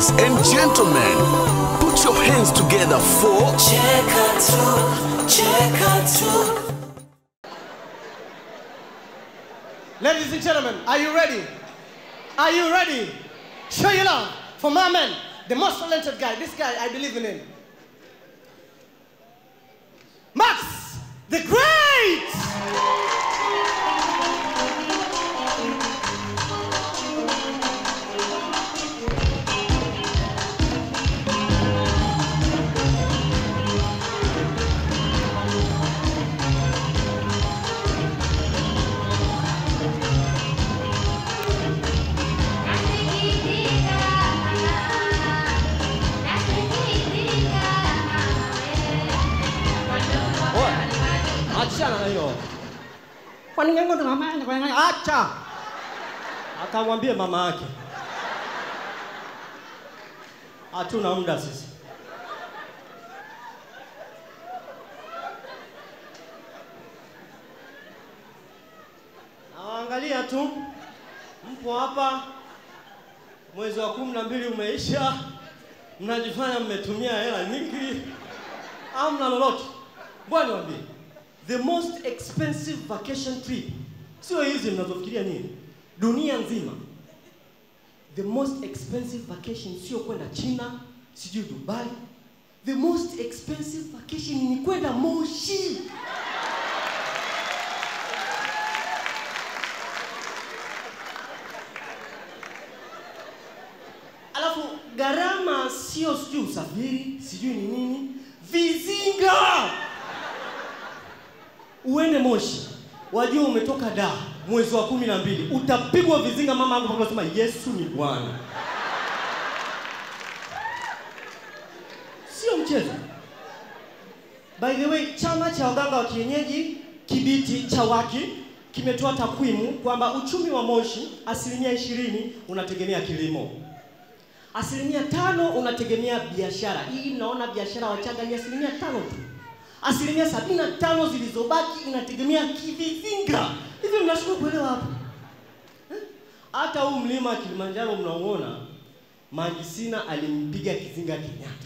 Ladies and gentlemen, put your hands together for Cheka tu, cheka tu. Ladies and gentlemen, are you ready? Are you ready? Show your love for my man, the most talented guy. This guy, I believe in him. Max, the great! Achana na hiyo. Kwa nini ngo mama yangu kwa nini? Acha. Akamwambie mama yake. Hatuna muda sisi. Nawaangalia tu, mpo hapa, mwezi wa kumi na mbili umeisha, mnajifanya mmetumia hela nyingi, amna lolote. Ngoja niwaambie, the most expensive vacation trip sio hizi mnazofikiria nini, dunia nzima. The most expensive vacation sio kwenda China, sijui Dubai. The most expensive vacation ni kwenda Moshi. Alafu gharama sio sijui usafiri, sijui ni nini, vizinga. Uende Moshi, wajua umetoka da mwezi wa kumi na mbili, utapigwa vizinga. Mama yangu mpaka unasema Yesu ni Bwana, sio mchezo. By the way, chama cha waganga wa kienyeji Kibiti Chawaki kimetoa takwimu kwamba uchumi wa Moshi asilimia ishirini unategemea kilimo asilimia tano unategemea biashara. Hii naona biashara Wachaga ni asilimia tano tu. Asilimia sabini na tano zilizobaki inategemea kivizinga. Hivi mnashindwa kuelewa hapo Eh? Hata huu mlima Kilimanjaro mnauona, Mangisina alimpiga kizinga Kenyatta.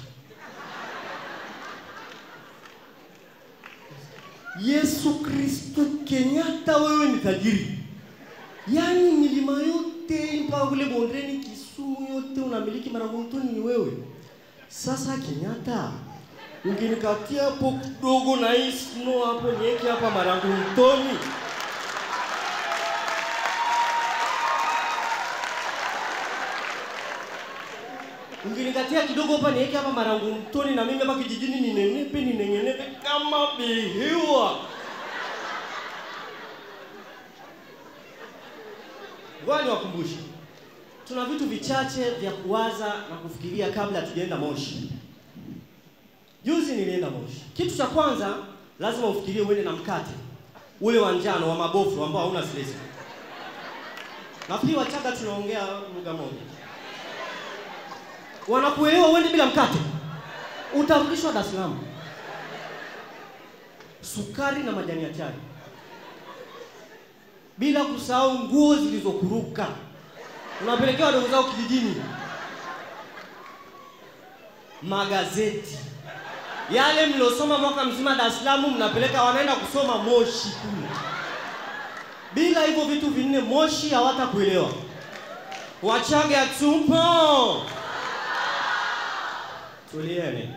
Yesu Kristo Kenyatta, wewe ni tajiri. Yaani milima yote mpaka kule bondeni Kisumu yote unamiliki Maragotoni ni wewe. Sasa Kenyatta, ungenikatia hapo kidogo na hii snow hapo niweke hapa Maragotoni. Ungenikatia kidogo hapa niweke hapa Maragotoni na mimi hapa kijijini ninenepe ninengenepe kama bihiwa. Ngoja niwakumbushe, tuna vitu vichache vya kuwaza na kufikiria kabla tujaenda Moshi. Juzi nilienda Moshi. Kitu cha kwanza lazima ufikirie uende na mkate ule wa njano wa mabofu ambao hauna stress. Nafikiri Wachaga tunaongea lugha moja. Wanakuelewa uende bila mkate, utarudishwa Dar es Salaam. Sukari na majani ya chai bila kusahau nguo zilizokuruka unapelekewa wadogo zao kijijini, magazeti yale mliosoma mwaka mzima Dar es Salaam, mnapeleka wanaenda kusoma Moshi kule. Bila hivyo vitu vinne, Moshi hawatakuelewa. Wachaga tupo, tulieni.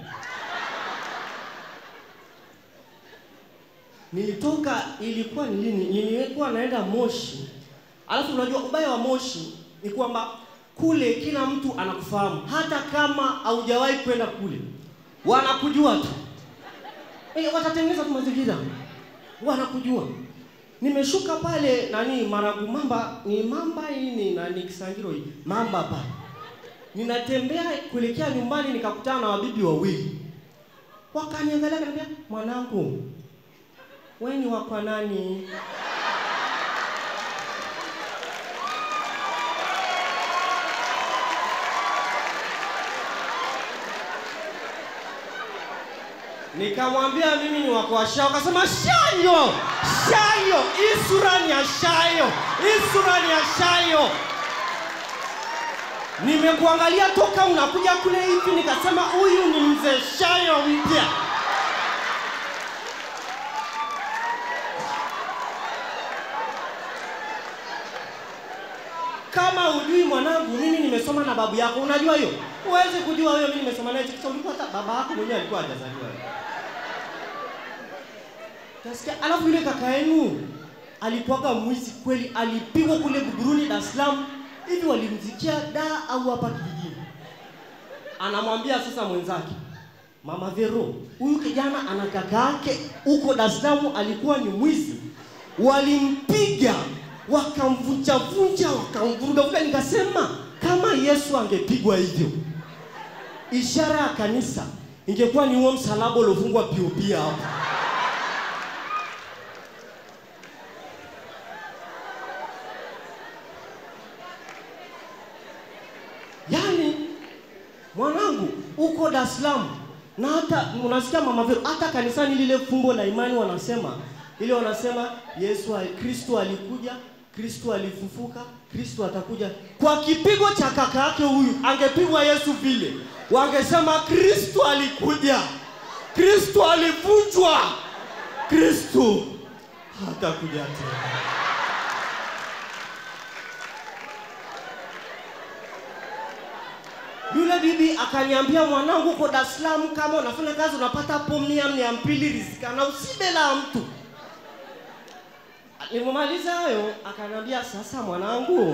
Nilitoka, ilikuwa ni lini? Nilikuwa naenda Moshi, alafu unajua ubaya wa Moshi ni kwamba kule kila mtu anakufahamu, hata kama haujawahi kwenda kule, wanakujua tu. Eh, watatengeneza tu mazingira, wanakujua. Nimeshuka pale nani Maragu Mamba, ni Mamba hii ni nani Kisangiro hii Mamba pale, ninatembea kuelekea nyumbani, nikakutana na wabibi wawili, wakaniangalia, kaniambia mwanangu, wewe ni wa kwa nani? Nikamwambia mimi ni wako wa Shayo, akasema Shayo, Shayo, hii sura ni ya Shayo, hii sura ni ya Shayo. Nimekuangalia toka unakuja kule hivi, nikasema huyu ni mzee Shayo mpya. Kama ujui mwanangu, mimi nimesoma na babu yako, unajua hiyo? Huwezi kujua wewe, mimi nimesoma naye kisha ulikuwa hata baba yako mwenyewe alikuwa hajazaliwa. Tasikia, alafu yule kaka yenu alikuwaga mwizi kweli, alipigwa kule Buguruni Dar es Salaam. Hivi walimzikia da au hapa kijijini? Anamwambia sasa mwenzake, Mama Vero, huyu kijana ana kaka yake huko Dar es Salaam, alikuwa ni mwizi, walimpiga wakamvunjavunja, wakamvurugavuruga. Nikasema kama Yesu angepigwa hivyo, ishara ya kanisa ingekuwa ni huo msalaba uliofungwa POP hapo. Yaani mwanangu uko Dar es Salaam na hata unasikia mama Vero, hata kanisani lile fumbo la imani wanasema ile wanasema Yesu ali- Kristo alikuja, Kristo alifufuka, Kristo atakuja. Kwa kipigo cha kaka yake huyu, angepigwa Yesu vile, wangesema Kristo alikuja, Kristo alivunjwa, Kristo hatakuja tena. Yule bibi akaniambia, mwanangu, uko Dar es Salaam, kama unafanya kazi unapata hapo mia mia mbili rizikana, usibe la mtu. Nilipomaliza hayo, akaniambia sasa, mwanangu,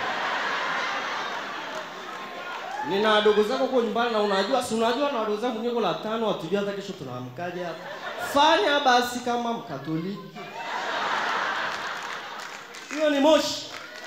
nina wadogo zako huko nyumbani na unajua, si unajua na wadogo zangu niko la tano, hatujui hata kesho tunaamkaje hapa. Fanya basi kama Mkatoliki. Hiyo ni moshi.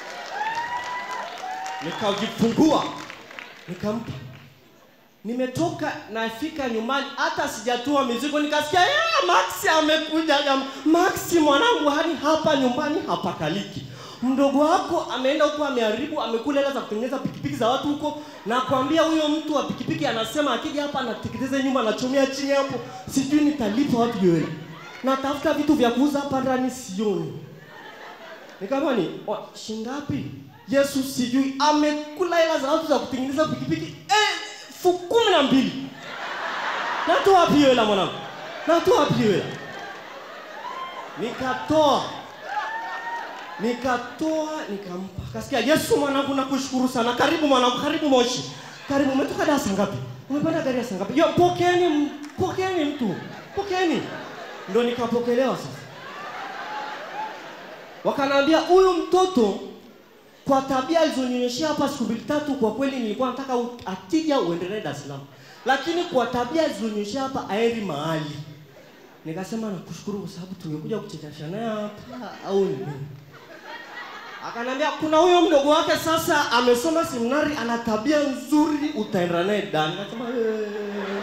Nikajifungua nikampa. Nimetoka nafika nyumbani, hata sijatua mizigo, nikasikia "Eh, Maxi amekuja. jam- Maxi mwanangu, hadi hapa nyumbani hapakaliki. Mdogo wako ameenda huko, ameharibu, amekula hela za kutengeneza pikipiki za watu huko, na kwambia huyo mtu wa pikipiki anasema akija hapa anateketeza nyumba, anachomea chini hapo, sijui nitalipa watu hiyo hela. Natafuta vitu vya kuuza hapa ndani, sioni. Nikamwambia ni "Wa- shingapi? Yesu sijui amekula hela za watu za kutengeneza pikipiki elfu kumi na mbili. Natoa wapi hiyo hela mwanangu? Natoa wapi hiyo hela? Nikatoa, nikatoa, nikampa. Kasikia Yesu mwanangu, nakushukuru sana. Karibu mwanangu, karibu Moshi, karibu. Umetoka darasa ngapi? Umepanda gari ya saa ngapi? Yo, pokeeni, m- pokeeni mtu, pokeeni. Ndo nikapokelewa sasa wakanaambia huyu mtoto kwa tabia alizonionyeshea hapa siku mbili tatu, kwa kweli nilikuwa nataka u- akija uendelee Dar es Salaam, lakini kwa tabia alizonionyeshea hapa aeri mahali. Nikasema nakushukuru kwa sababu tungekuja kuchekesha naye hapa au ni nini? Akaniambia kuna huyo mdogo wake sasa amesoma seminari, ana tabia nzuri, utaenda naye Dar. Nikasema "Eh."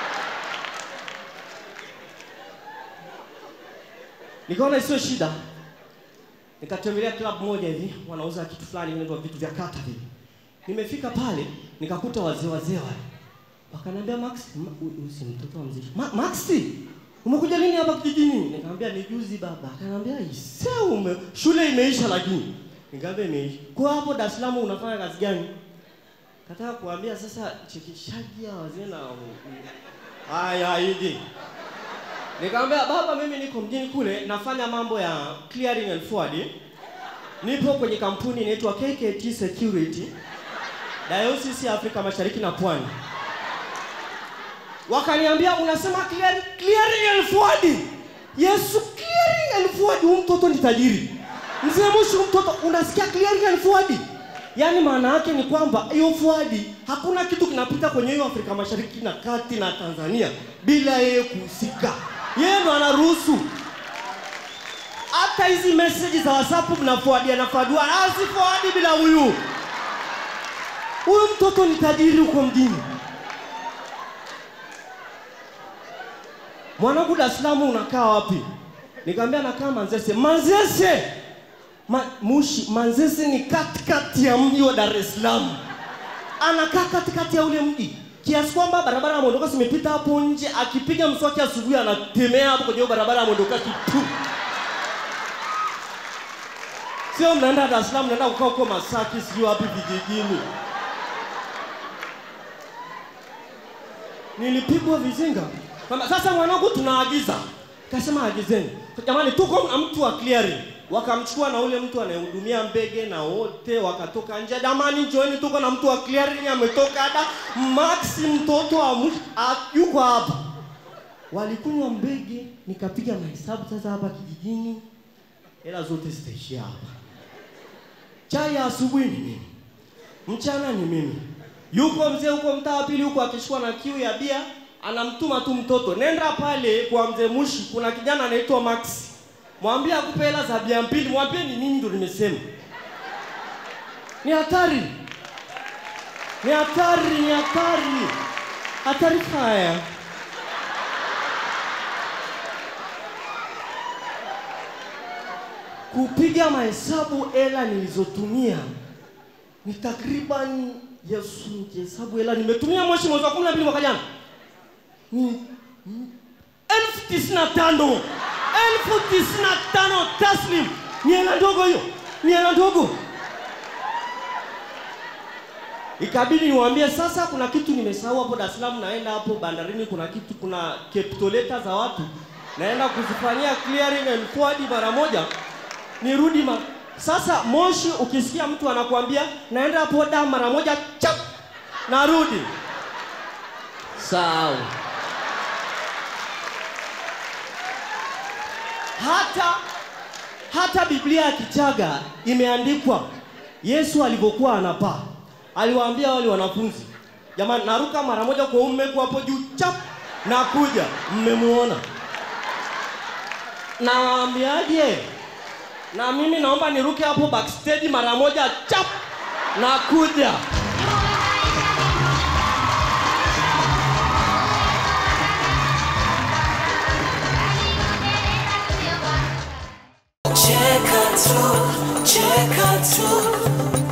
nikaona isiyo shida nikatembelea club moja hivi wanauza kitu fulani inaitwa vitu vya kata hivi nimefika pale nikakuta wazee wazee wale wakaniambia max ma, huyu huyu si mtoto wa mzee Ma, maxi umekuja lini hapa kijijini nikamwambia ni juzi baba akaniambia ise ume shule imeisha lakini nikamwambia imeisha kwa hapo Dar es Salaam unafanya kazi gani kataka kuambia sasa chekeshaji ya wazee na haya hivi Nikamwambia baba, mimi niko mjini kule nafanya mambo ya clearing and forwarding. Nipo kwenye kampuni inaitwa KKT Security Diocese ya Afrika Mashariki na Pwani. Wakaniambia unasema clearing, clearing and forwarding. Yesu, clearing and forwarding, huyu mtoto ni tajiri. Mzee Mushi, huyu mtoto unasikia clearing and forwarding? Yaani maana yake ni kwamba hiyo forwarding hakuna kitu kinapita kwenye hiyo Afrika Mashariki na Kati na Tanzania bila yeye kuhusika. Yeye ndo anaruhusu. Hata hizi message za WhatsApp mnafuadia na fadua, asifuadi bila huyu. Huyu mtoto ni tajiri huko mjini. Mwanangu, Dar es Salaam unakaa wapi? Nikamwambia nakaa Manzese. Manzese Ma, Mushi, Manzese ni katikati ya mji wa Dar es Salaam. Anakaa katikati ya ule mji kiasi kwamba barabara ya mwondoka zimepita hapo nje, akipiga mswaki asubuhi anatemea hapo kwenye hiyo barabara ya mwondoka tu. Sio mnaenda Dar es Salaam, mnaenda kukaa huko Masaki, sijui wapi vijijini. nilipigwa vizinga kwamba sasa mwanangu tunaagiza kasema agizeni jamani tuko na mtu wa clearing wakamchukua na ule mtu anayehudumia mbege na wote wakatoka nje jamani joini tuko na mtu wa clearing ametoka ada maxi mtoto wa mwisho a- yuko hapa walikunywa mbege nikapiga mahesabu sasa hapa kijijini hela zote zitaishia hapa chai ya asubuhi ni mimi mchana ni mimi yuko mzee huko mtaa wa pili huko akishikwa na kiu ya bia anamtuma tu mtoto nenda pale kwa mzee mushi kuna kijana anaitwa max mwambie akupe hela za bia mbili mwambie ni mimi ndo nimesema ni hatari ni hatari ni hatari hatari haya kupiga mahesabu hela nilizotumia ni takriban Yesu nikihesabu hela nimetumia moshi mwezi wa kumi na mbili mwaka jana ni mm, elfu tisini na tano elfu tisini na tano taslim ni hela ndogo hiyo ni hela ndogo ikabidi niwaambie sasa kuna kitu nimesahau hapo Dar es Salaam naenda hapo bandarini kuna kitu kuna capitoleta za watu naenda kuzifanyia clearing and forward mara moja nirudi ma sasa moshi ukisikia mtu anakuambia naenda hapo da mara moja chap narudi sawa hata hata biblia ya kichaga imeandikwa yesu alivyokuwa anapaa aliwaambia wale wanafunzi jamani naruka mara moja kwa ummeku hapo juu chap nakuja mmemuona nawaambiaje na mimi naomba niruke hapo backstage mara moja chap nakuja Cheka tu, cheka tu,